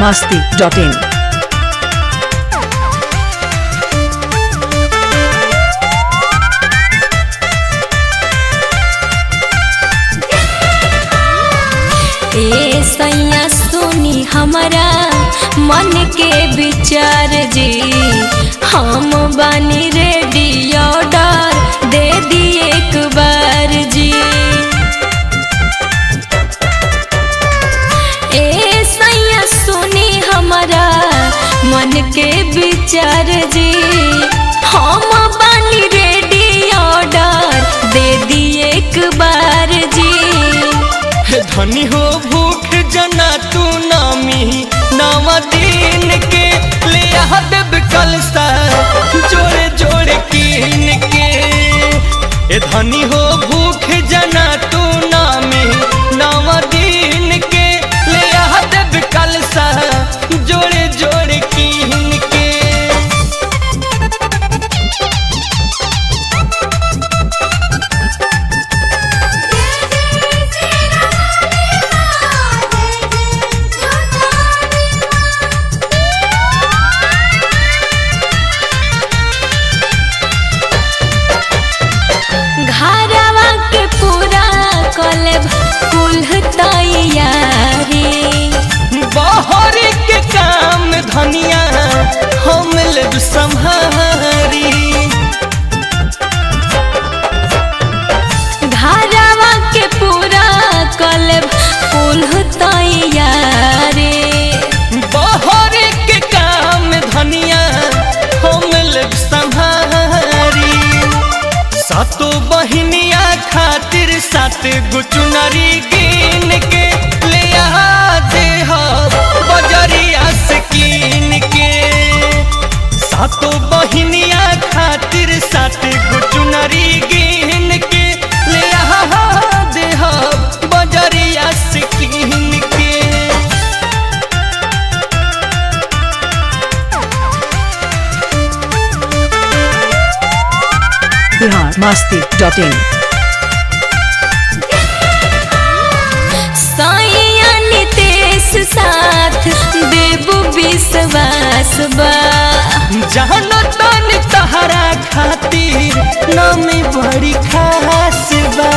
masti.in. ए सैया सुनी हमारा मन के विचार जी हम बानी रेडी ऑर्डर दे दी एक बार जी ए सैया सुनी हमारा मन के विचार जी हम बानी रेडी ऑर्डर दे दी एक बार जी हे धनी हो भूख जना तू नामी नावा दिन के ले आ देब कलसा जोड़े जोड़े कीन के ए धनी हो भूख जना तू नामी नावा दिन के ले आ देब कलसा जोड़े जोड़े कीन के घरवा के पूरा कलेब कुल तैयारी बाहर के काम धनिया हम लेब संहारी घरवा के पूरा कलेब कुल तैयारी बाहर के काम धनिया हम लेब संहारी सातो बहिनिया खातिर सात गो चुनरी गिन के ले आ दे हो बजरिया से कीन के सातो बहिनिया खातिर सात गो चुनरी गिन के ले आ दे हो बजरिया से कीन के Bihar masti.in. सैया नितेश साथ देबू विश्वास बा जानो तन तहरा खातिर नामी बड़ी खास बा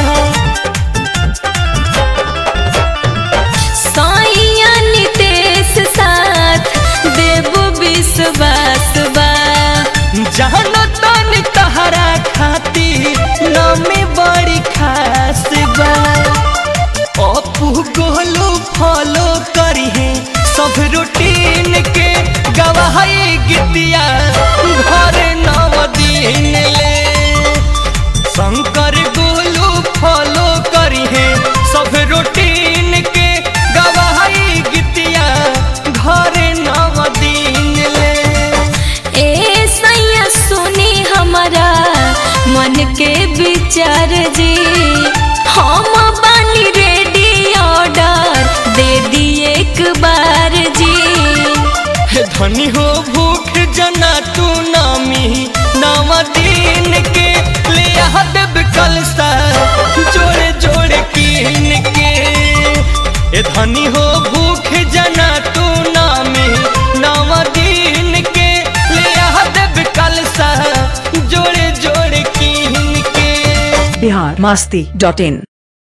सैया नितेश साथ देबू विश्वास बा जानो तन तहरा खातिर नामी बड़ी खास बा अपू गोलू फॉलो करी है सब रूटीन के गवाही गीतिया घर नव दिन ले शंकर गोलू फॉलो करी है सब रूटीन के गवाही गीतिया घर नव दिन ले ए सैया सुनी हमारा मन के विचार जी हम बानी रेडी ऑर्डर दे दी एक बार जी हे धनी हो भूख जना तू नामी नावा दिन के ले आ देब कलसा जोड़े जोड़े कीन के ए धनी हो भूख जना तू नामी नावा दिन के ले आ देब कलसा जोड़े जोड़े कीन के Bihar masti.in.